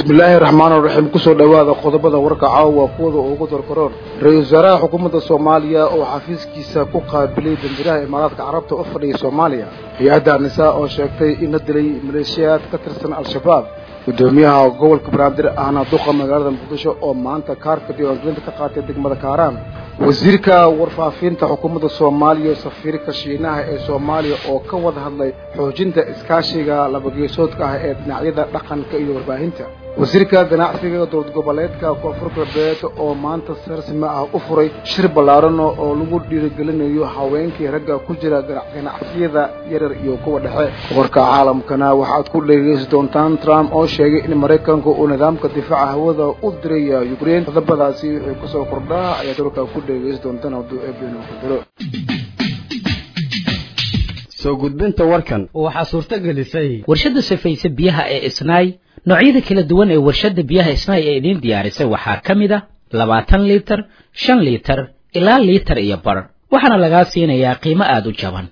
bismillaahi raxmaan raxiim kusoo dhowaada qodobada warka caawa kuwada ugu dorkaroon ra-iisul wasaaraha xukuumadda soomaaliya oo xafiiskiisa ku qaabilay danjiraha imaaraadka carabta u fadhiya soomaaliya hay-adda nisaa oo sheegtay in la dilay maleeshiyaad ka tirsan al-shabaab gudoomiyaha gobolka banaadir ahna duqa magaalada muqdisho oo maanta kaarka diiwaangelinta ka qaatay degmada kaaraan wasiirka warfaafinta xukuumadda soomaaliya safiirka shiinaha ee soomaaliya oo ka wada hadlay xoojinta iskaashiga labageesoodka ah ee dhinacyada dhaqanka iyo warbaahinta wasiirka ganacsiga dowlad goboleedka koonfur galbeed oo maanta si rasmi ah u furay shir ballaaran oo lagu dhiirigelinayo haweenkii ragga ku jira ganacsiyada yaryar iyo kuwa dhexe warka caalamkana waxaad ku dhegeysi doontaan trump oo sheegay in maraykanku uu nidaamka difaaca hawada u diraya ukraine qodobadaasi wixii kusoo kordhaa ayaad warkaa ku dhegeysi doontaan hadduu eebenu qadaro soo gudbinta warkan waxaa suurto gelisay warshadda safayse biyaha ee isnaay noocyada kala duwan ee warshadda biyaha isnaay ee idiin diyaarisay waxaa ka mid a labaatan liitar shan liitar ilaa liitar iyo bar waxaana lagaa siinayaa qiimo aada u jaban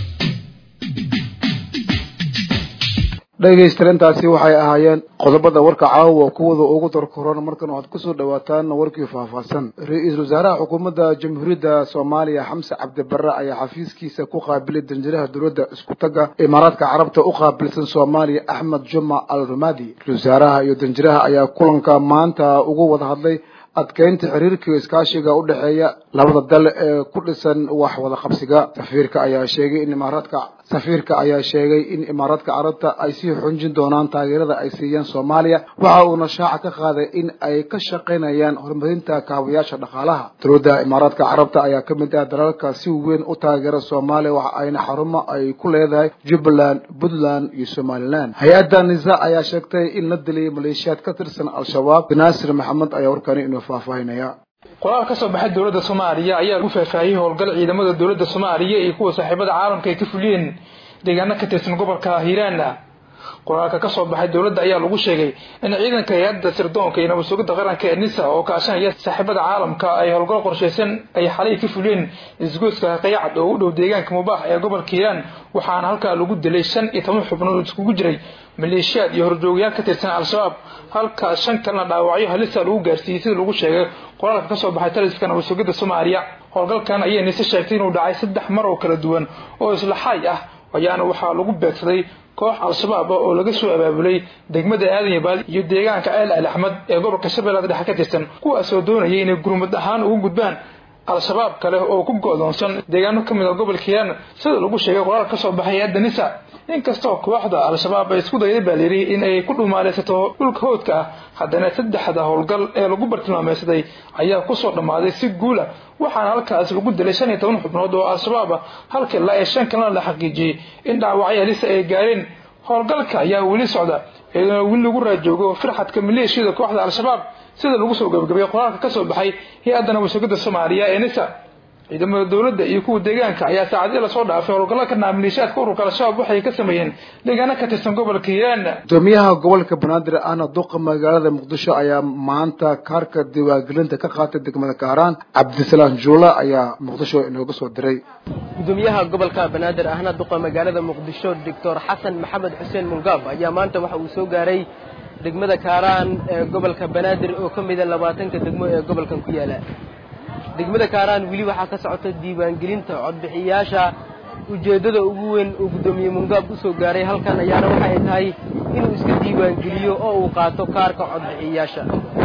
dhegaystayaantaasi waxay ahaayeen qodobada warka caawa kuwada ugu darkoran markan waxaad kusoo dhawaataan warkii faahfaahsan ra-iisul wasaaraha xukuumadda jamhuuriyadda soomaaliya xamse cabdibare ayaa xafiiskiisa ku qaabilay danjiraha dowladda isku tagga imaaraadka carabta u qaabilsan soomaaliya axmed juma al rumadi ra-isul wasaaraha iyo danjiraha ayaa kulanka maanta ugu wada hadlay adkeynta xiriirka iskaashiga u dhexeeya labada dal ee ku dhisan wax wada qabsiga safiirka ayaa sheegay in imaaraadka safiirka ayaa sheegay in imaaraadka carabta ay sii xunjin doonaan taageerada ay siiyaan soomaaliya waxa uuna shaaca ka qaaday in ay ka shaqaynayaan horumarinta kaabayaasha dhaqaalaha dowladda imaaraadka carabta ayaa ka mid ah dalalka si weyn u taageera soomaaliya waxa ayna xarumo ay ku leedahay jubbaland puntland iyo somaliland hay-adda nisa ayaa sheegtay in la dilay maleeshiyaad ka tirsan al-shabaab naasir maxamed ayaa warkani inuu faahfaahinaya qoraal ka soo baxay dowladda soomaaliya ayaa lagu faahfaahiyey howlgal ciidamada dowladda soomaaliya iyo kuwa saaxiibada caalamka ay ka fuliyeen deegaano ka tirsan gobolka hiiraana qoraalka ka soo baxay dowladda ayaa lagu sheegay in ciidanka hay-adda sirdoonka iyo nabad sugidda qaranka ee nisa oo kaashanaya saaxiibada caalamka ay howlgal qorshaysan ay xalay ka fuliyeen isgoyska qayacad oo u dhow deegaanka mubaax ee gobolka hiiraan waxaana halkaa lagu dilay shan iyo toban xubnood iskugu jiray maleeshiyaad iyo horjoogayaal ka tirsan al-shabaab halka shan kalena dhaawacyo halisa lagu gaarsiiyey sida lagu sheegay qoraalka kasoo baxay taliska nabad sugidda soomaaliya howlgalkan ayay nise sheegtay inuu dhacay saddex mar oo kala duwan oo islaxaay ah ayaana waxaa lagu beegsaday koox al-shabaab ah oo laga soo abaabulay degmada aadan yabaad iyo deegaanka ceel al axmed ee gobolka shabeellada dhexe ka tirsan kuwaasoo doonayay inay gurmud ahaan ugu gudbaan al-shabaab kale oo ku go-doonsan deegaano ka mid a gobolka hiiraan sida lagu sheegay qoraal ka soo baxay hay-adda nisa inkastoo kooxda al-shabaab ay isku dayday baa layidhi in ay ku dhumaaleysato dhulka hoodka ah haddana saddexda howlgal ee lagu bartilmaameysaday ayaa kusoo dhammaaday si guula waxaana halkaas lagu dilay shan iyo toban xubnood oo al-shabaab ah halka ilaa ee shan kalena la xaqiijiyey in dhaawacyo halisa ay gaareen howlgalka ayaa weli socda iyadoo weli lagu raajoogo firxadka maleeshiyada kooxda al-shabaab sida lagu soo gabagabay qoraalka ka soo baxay hay-adda nabadsugadda soomaaliya ee nisa ciidamada dowladda iyo kuwa deegaanka ayaa saacadii lasoo dhaafay howlgalla ka dhaha maleeshiyaadka ururka al-shabaab waxay ka sameeyeen deegaano ka tirsan gobolka hiiraan gudoomiyaha gobolka banaadir ahna duqa magaalada muqdisho ayaa maanta kaarka diiwaangelinta ka qaatay degmada kaaraan cabdisalaam juula ayaa muqdisho inooga soo diray gudoomiyaha gobolka banaadir ahna duqa magaalada muqdisho doctor xasan maxamed xuseen mungaab ayaa maanta waxa uu soo gaaray degmada kaaraan ee gobolka banaadir oo ka mida labaatanka degmo ee gobolkan ku yaala degmada kaaraan weli waxaa ka socota diiwaangelinta codbixiyayaasha ujeeddada ugu weyn uu guddoomiye mungaab u soo gaaray halkan ayaana waxa ay tahay inuu iska diiwaangeliyo oo uu qaato kaarka codbixiyayaasha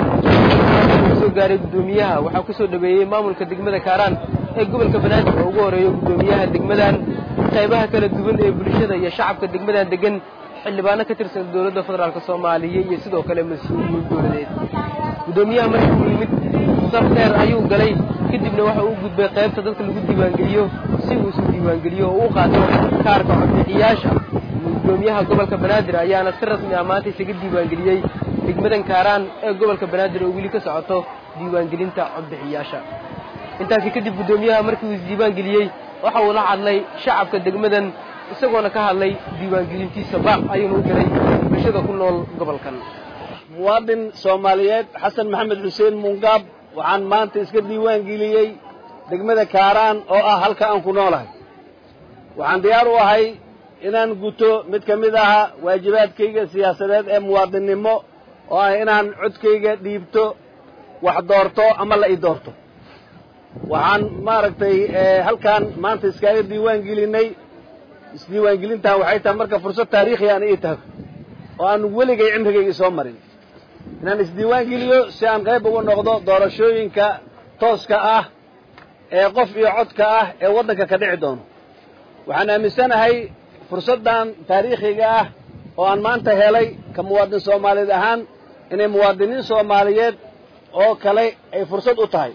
uu soo gaaray guddoomiyaha waxaa ku soo dhaweeyey maamulka degmada kaaraan ee gobolka banaadir oo ugu horeeyo guddoomiyaha degmadan qaybaha kala duwan ee bulshada iyo shacabka degmadan degan xildhibaano ka tirsan dowladda federaalk soomaaliya iyo sidoo kale mas-uuliyiin dowladeed guddoomiyaha markii uu yimid saf dheer ayuu galay kadibna waxa uu gudbay qaybta dadka lagu diiwaangeliyo si uu isu diiwaangeliyo oo u qaato kaarka codbixiyaasha guddoomiyaha gobolka banaadir ayaana si rasmi ah maanta isaga diiwaangeliyey degmadan kaaraan ee gobolka banaadir oo weli ka socoto diiwaangelinta codbixiyaasha intaasi kadib guddoomiyaha markii uu isdiiwaangeliyey waxa uu la hadlay shacabka degmadan isagoona ka hadlay diiwaangelintiisa baaq ayuuna u diray bulshada ku nool gobolkan muwaadin soomaaliyeed xasan maxamed xuseen mungaab waxaan maanta iska diiwaan geliyey degmada kaaraan oo ah halka aan ku noolahay waxaan diyaar u ahay inaan guto mid ka mid aha waajibaadkayga siyaasadeed ee muwaadinnimo oo ah inaan codkayga dhiibto wax doorto ama la ii doorto waxaan maaragtay halkaan maanta iskaaga diiwaan gelinay isdiiwaangelintan waxay tahay marka fursad taariikhi aan ii tahay oo aan weligay cimrigayga soo marin inaan isdiiwaan geliyo si aan qayb ugu noqdo doorashooyinka tooska ah ee qof iyo codka ah ee waddanka ka dhici doono waxaan aaminsanahay fursaddan taariikhiga ah oo aan maanta helay ka muwaadin soomaaliyeed ahaan inay muwaadiniin soomaaliyeed oo kale ay fursad u tahay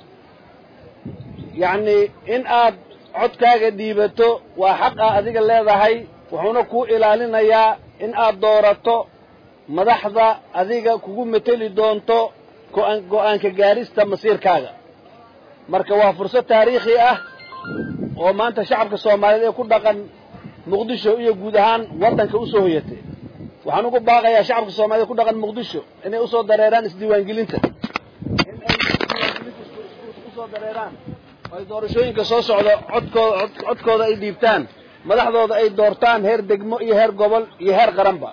yacnii in aad codkaaga dhiibato waa xaq ah adiga leedahay wuxuuna kuu ilaalinayaa in aad doorato madaxda adiga kugu mateli doonto go'aan go'aanka gaarista masiirkaaga marka waa fursad taariikhi ah oo maanta shacabka soomaaliyeed ee ku dhaqan muqdisho iyo guud ahaan waddanka u soo hoyatay waxaan ugu baaqayaa shacabka soomaaliyed ku dhaqan muqdisho inay usoo dareeraan isdiiwaangelinta in ay isdiiwaangelinta usoo dareeraan oo ay doorashooyinka soo socdo codkooda codkooda ay dhiibtaan madaxdooda ay doortaan heer degmo iyo heer gobol iyo heer qaranba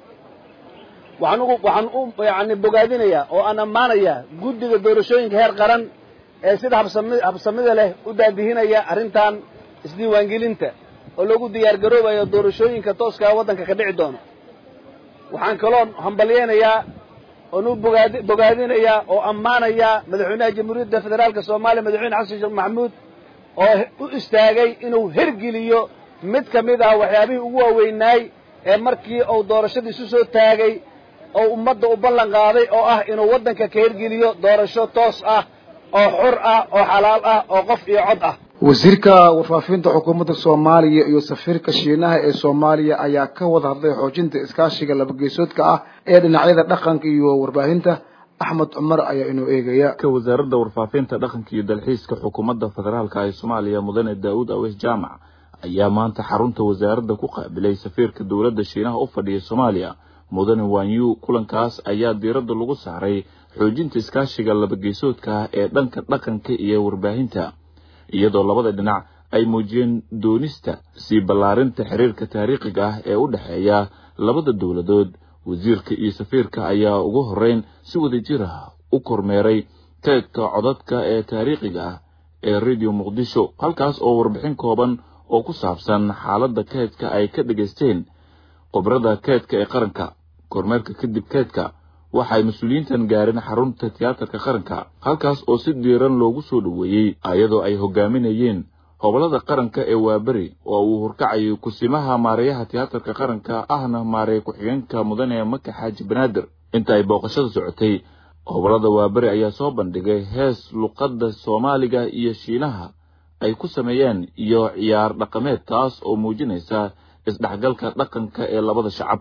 waxaan ugu waxaan u yacni bogaadinayaa oo aan ammaanayaa guddiga doorashooyinka heer qaran ee sida habsami habsamida leh u daadihinaya arrintan isdiiwaangelinta oo lagu diyaar garoobayo doorashooyinka tooskaa waddanka ka dhici doono waxaan kaloo hambalyeynayaa oon u bogaad bogaadinayaa oo ammaanayaa madaxweynaha jamhuuriyadda federaalka soomaaliya madaxweyne xasan sheekh maxamuud oo u istaagay inuu hergeliyo mid ka mid ah waxyaabihii ugu waaweynaay ee markii uu doorashadii isu soo taagay oo ummadda u ballan qaaday oo ah inuu waddanka ka hergeliyo doorasho toos ah oo xur ah oo xalaal ah oo qof iyo cod ah wasiirka warfaafinta xukuumadda soomaaliya iyo safiirka shiinaha ee soomaaliya ayaa ka wada hadlay xoojinta iskaashiga labageesoodka ah ee dhinacyada dhaqanka iyo warbaahinta axmed cumar ayaa inoo eegaya ka wasaaradda warfaafinta dhaqanka iyo dalxiiska xukuumadda federaalka ee soomaaliya mudane daa'uud aweys jaamac ayaa maanta xarunta wasaaradda ku qaabilay safiirka dowladda shiinaha u fadhiya soomaaliya mudane wanyu kulankaas ayaa diiradda lagu saaray xoojinta iskaashiga labageesoodka ah ee dhanka dhaqanka iyo warbaahinta iyadoo labada dhinac ay muujiyeen doonista sii ballaarinta xiriirka taariikhiga ah ee u dhexeeya labada dowladood wasiirka iyo safiirka ayaa ugu horreyn si wadajir ah u kormeeray keedka codadka ee taariikhiga ah ee radio muqdisho halkaas oo warbixin kooban oo ku saabsan xaaladda keedka ay ka dhegaysteen khibrada keedka ee qaranka kormeerka kadib keedka waxay mas-uuliyiintan gaareen xarunta tiyaatarka qaranka halkaas oo si diiran loogu soo dhoweeyey iyadoo ay hogaaminayeen hobolada qaranka ee waaberi oo uu horkacayo kusimaha maareeyaha tiyaatarka qaranka ahna maareeye ku-xigeenka mudane maka xaaji banaadir inta ay booqashada socotay hobolada waaberi ayaa soo bandhigay hees luqadda soomaaliga iyo shiinaha ay ku sameeyeen iyo ciyaar dhaqameed taas oo muujinaysa isdhexgalka dhaqanka ee labada shacab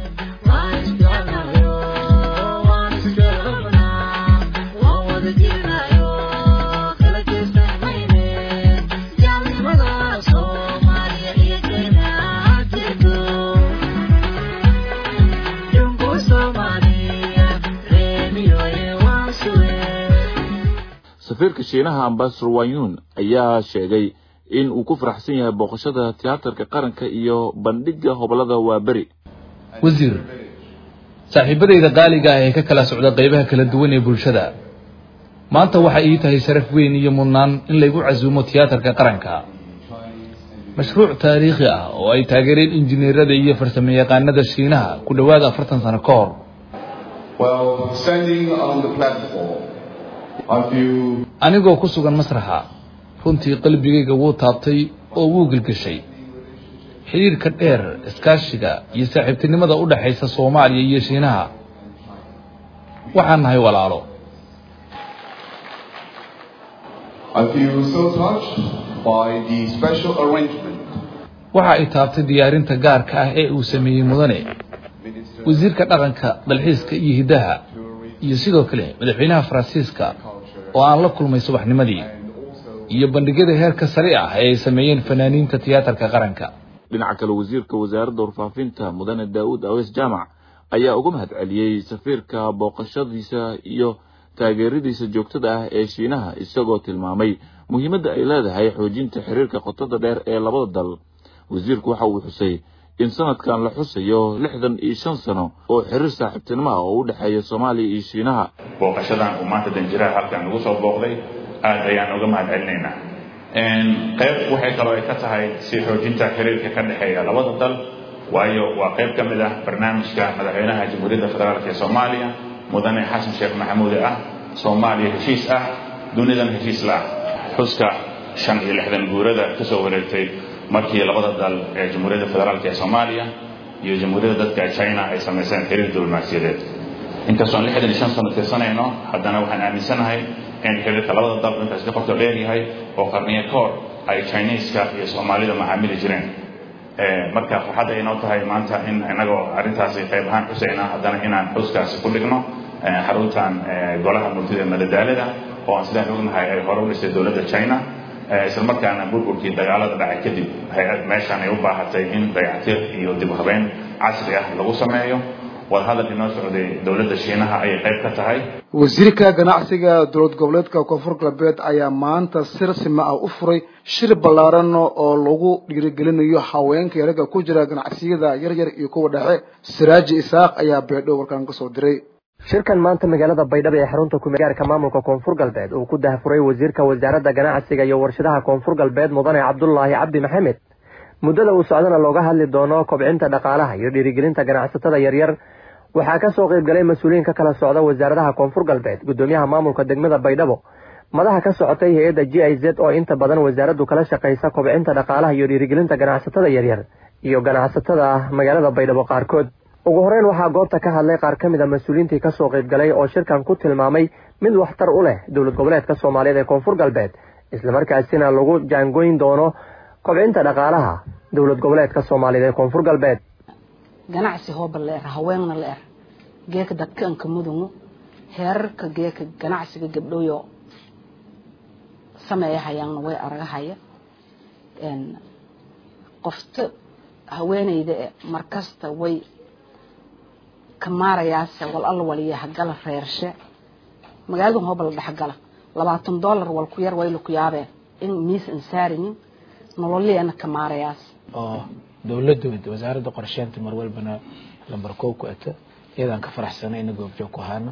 safiirka shiinaha ambasador wanyun ayaa sheegay in uu ku faraxsan yahay booqashada tiyaatarka qaranka iyo bandhigga hobolada waaberi wasiir saaxiibadayda qaaliga ah ee ka kala socda qaybaha kala duwan ee bulshada maanta waxay ii tahay sharaf weyn iyo mudnaan in laygu casuumo tiyaatarka qaranka mashruuc taariikhi ah oo ay taageereen injineerada iyo farsamayaqaanada shiinaha ku dhowaad afartan sano ka hor anigoo ku sugan masraxa runtii qalbigayga wuu taabtay oo wuu gelgeshay xidhiirka dheer iskaashiga iyo saaxiibtinimada u dhexaysa soomaaliya iyo shiinaha waxaan nahay walaalo waxa ay taabtay diyaarinta gaarka ah ee uu sameeyey mudane wasiirka dhaqanka dalxiiska iyo hiddaha iyo sidoo kale madaxweynaha faransiiska oo aan la kulmay subaxnimadii iyo bandhigyada heerka sare ah ee ay sameeyeen fanaaniinta tiyaatarka qaranka dhinaca kale wasiirka wasaaradda warfaafinta mudane daa'uud aweys jaamac ayaa uga mahad celiyey safiirka booqashadiisa iyo taageeradiisa joogtada ah ee shiinaha isagoo tilmaamay muhiimadda ay leedahay xoojinta xiriirka qotada dheer ee labada dal wasiirku waxa uu xusay in sanadkan la xusayo lixdan iyo shan sano oo xiriir saaxiibtinimo ah oo u dhexeeya soomaaliya iyo shiinaha booqashadan uu maanta danjiraha halkan nagu soo booqday aad ayaan uga mahad celinaynaa qayb waxay kaloo ay ka tahay si xoojinta xiriirka ka dhexeeya labada dal waayo waa qayb ka mid ah barnaamijka madaxweynaha jamhuuriyadda federaalk ee soomaaliya mudane xasan sheekh maxamuude ah soomaaliya heshiis ah dunidan heshiis la ah xuska shan iyo lixdan guurada kasoo wareegtay markii labada dal ee jamhuuriyadda federaalk ee soomaaliya iyo jamhuuriyadda dadka china ay samayseen xiriir diblomaasiyadeed inkastoon lixdan iyo shan sano tirsanayno haddana waxaan aaminsanahay in xiriirka labada dal intaas ka qorto dheer yahay oo qarniyo ka hor ay chineeska iyo soomaalida macaamili jireen marka farxadda ay noo tahay maanta in inagoo arrintaasi qayb ahaan xusayna haddana inaan xuskaasi ku dhigno xaruntan golaha multida madadaalada oo aan sidaan ognahay ay hore u dhistay dowladda china isla markaana burburkii dagaalada dhacay kadib hay-ad meeshaan ay u baahatay in dayactir iyo dib u habeyn casri ah lagu sameeyo wadahadalkii noo socday dowladda shiinaha ayay qayb ka tahay wasiirka ganacsiga dowlad goboleedka koonfur galbeed ayaa maanta si rasmi ah u furay shir ballaaran oo lagu dhiirigelinayo haweenka yaraga ku jira ganacsiyada yaryar iyo kuwa dhexe siraaji isaaq ayaa beedhow warkaan kasoo diray shirkan maanta magaalada baydhabo ee xarunta kumegaarka maamulka koonfur galbeed uu ku dahafuray wasiirka wasaaradda ganacsiga iyo warshadaha koonfur galbeed mudane cabdulaahi cabdi maxamed muddada uu socdana looga hadli doono kobcinta dhaqaalaha iyo dhiirigelinta ganacsatada yaryar waxaa ka soo qayb galay mas-uuliyiin ka kala socda wasaaradaha koonfur galbeed guddoomiyaha maamulka degmada baydhabo madaha ka socotay hay-adda g i z oo inta badan wasaaraddu kala shaqaysa kobcinta dhaqaalaha iyo dhiirigelinta ganacsatada yaryar iyo ganacsatada magaalada baydhabo qaarkood ugu horeyn waxaa goobta ka hadlay qaar ka mid a mas-uuliyiintii kasoo qayb galay oo shirkan ku tilmaamay mid waxtar u leh dowlad goboleedka soomaaliyeed ee koonfur galbeed islamarkaasina lagu jaangoyn doono kobcinta dhaqaalaha dowlad goboleedka soomaaliyeed ee koonfur galbeed ganacsi hooba la er haweenna la er geeka dadkanka mudungu heerarka geeka ganacsiga gabdhooyo sameeyahayaanna way aragahaya qofta haweeneyda e markasta way ka maarayaase wal alla waliya hagala reershe magaalada hooba la dhexgala labaatan dollar wal ku yar wayla ku yaabeen in miis an saarinin nololeena ka maarayaas oo dowladooda wasaaradda qorsheynta mar walbana lambar kow ku ata iyadaan ka faraxsanay ina goobjoog ku ahaano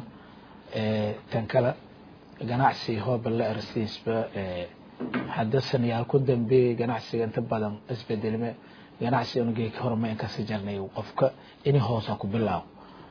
tan kale ganacsi hooba la ersiisba hadda sanayaal ku dambeeyay ganacsiga inta badan isbedelme ganacsi unugeyka horma in kasi jarnay qofka ini hoosa ku bilaabo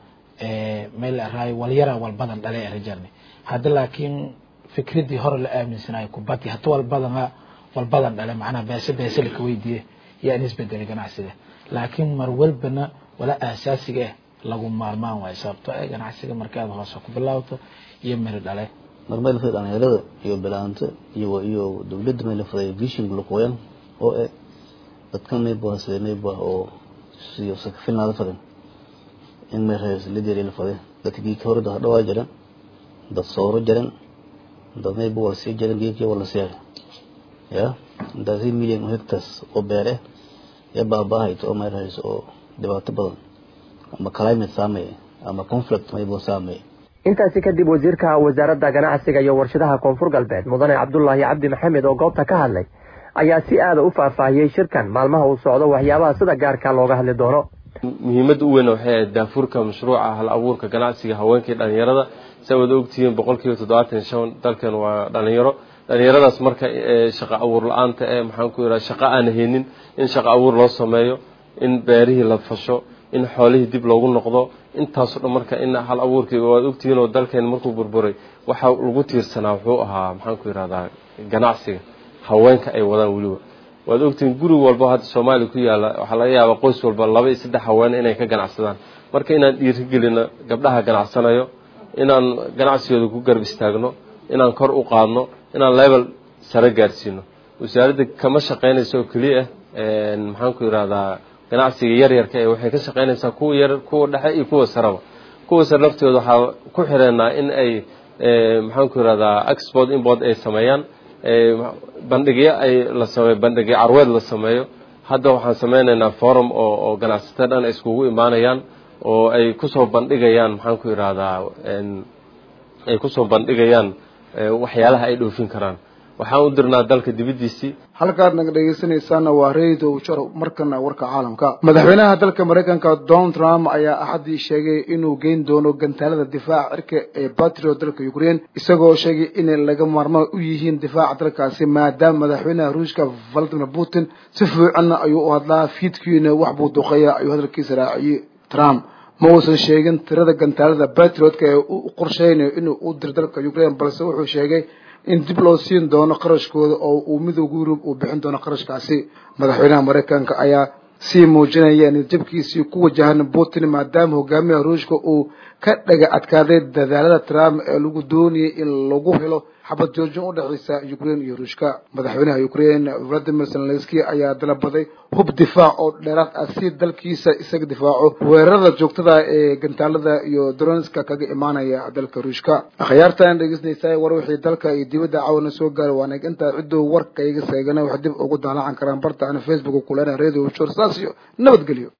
meel araayo walyara walbadan dhale era jarnay hadda laakiin fikradii hore la aaminsanayo kubati hata walbadan walbadan dhale macnaha beese beese laka weydiiye yaa in isbedelay ganacsiga laakiin mar walbana wala aasaasiga ah lagu maalmaan waayo sababto ee ganacsiga markaad hoose ku bilaabto iyo miri dhale marmeel fay dhalinyarada iyo bilaanta iyo iyo dowladda meel faday vision luqoyan oo eh dadka mayba sidee mayba oo siyo sakafilnaada fadan in may rees lideri la faday dadka geedka hore dad dhawaa jiran dad sooro jiran dad mayba wala sii jiran geedkii wala sii ya intaasi million hectares oo beer eh ee baabahayto oo may rees oo dhibaato badan ama climate saameeye ama conflict mayba saameeye intaasi kadib wasiirka wasaaradda ganacsiga iyo warshadaha koonfur galbeed mudane cabdulaahi cabdi maxamed oo goobta ka hadlay ayaa si aada u faahfaahiyey shirkan maalmaha uu socdo waxyaabaha sida gaarka looga hadli doono muhiimadda u weyn waxay ahayd daafurka mashruuca hal abuurka ganacsiga haweenkii dhalinyarada saa wada ogtihiin boqol kiiba toddobaatan iyo shan dalkan waa dhalinyaro dhalinyaradaas marka shaqo abuur la-aanta ee maxaan ku yidhaha shaqo aan haynin in shaqo abuur loo sameeyo in beerihii la fasho in xoolihii dib loogu noqdo intaasoo dhan marka in hal abuurkii waad ogtihiin oo dalkeen markuu burburay waxa lagu tiirsanaa wuxuu ahaa maxaan ku yidhahdaa ganacsiga haweenka ay wadaan weliba waad ogtihiin guri walba hadda soomaaliya ku yaalla waxaa laga yaabaa qoys walba laba iyo saddex haween inay ka ganacsadaan marka inaan dhiirigelino gabdhaha ganacsanayo inaan ganacsigooda ku garab istaagno inaan kor u qaadno inaan level sare gaarsiino wasaaradda kama shaqaynayso oo keliya maxaan ku yidhahdaa ganacsiga yaryarka ee waxay ka shaqaynaysaa kuwa yar kuwa dhexe iyo kuwa sareba kuwa sare laftooda waxaa ku xireenaa in ay maxaan ku yidhahdaa export import ay sameeyaan bandhigyo ay la sameeyo bandhigyo carweed la sameeyo hadda waxaan sameynaynaa forum oo oo ganacsato dhan ay iskugu imaanayaan oo ay kusoo bandhigayaan maxaan ku yidhahdaa ay kusoo bandhigayaan waxyaalaha ay dhoofin karaan waxaan u dirnaa dalka dibaddiisii halkaad naga dhegaysanaysaana waa radio jar markana warka caalamka madaxweynaha dalka maraykanka donald trump ayaa axaddii sheegay inuu geyn doono gantaalada difaaca cirka ee batriot dalka ukraine isagoo sheegay inay laga maarmaan u yihiin difaaca dalkaasi maadaama madaxweynaha ruushka valadimir putin si fiicanna ayuu u hadlaa fiidkiina wax buu duqeeya ayuu hadalkiisa raaciyey trump ma uusan sheegin tirada gantaalada batriotka ee u qorsheynayo inuu u diro dalka ukraine balse wuxuu sheegay in dib loo siin doono qarashkooda oo uu midooda yurub uu bixin doono qarashkaasi madaxweynaha maraykanka ayaa sii muujinaya nidjabkiisii ku wajahan putin maadaama hogaamiyaha ruushka uu ka dhaga adkaaday dadaalada trump ee lagu doonayay in lagu helo xabad joojin u dhexaysa ukraine iyo ruushka madaxweynaha ukraine valadimir zelenski ayaa dalabaday hub difaac oo dheeraad ah si dalkiisa isaga difaaco weerarada joogtada ee gantaalada iyo dronska kaga imaanaya dalka ruushka akhyaartan dhegeysanaysaa war wixii dalka iyo dibadda caawana soo gaara waana intaa cidduu warkayga seegana wax dib ugu daalacan karaan barta ana facebook kulena radio shor saas iyo nabadgelyo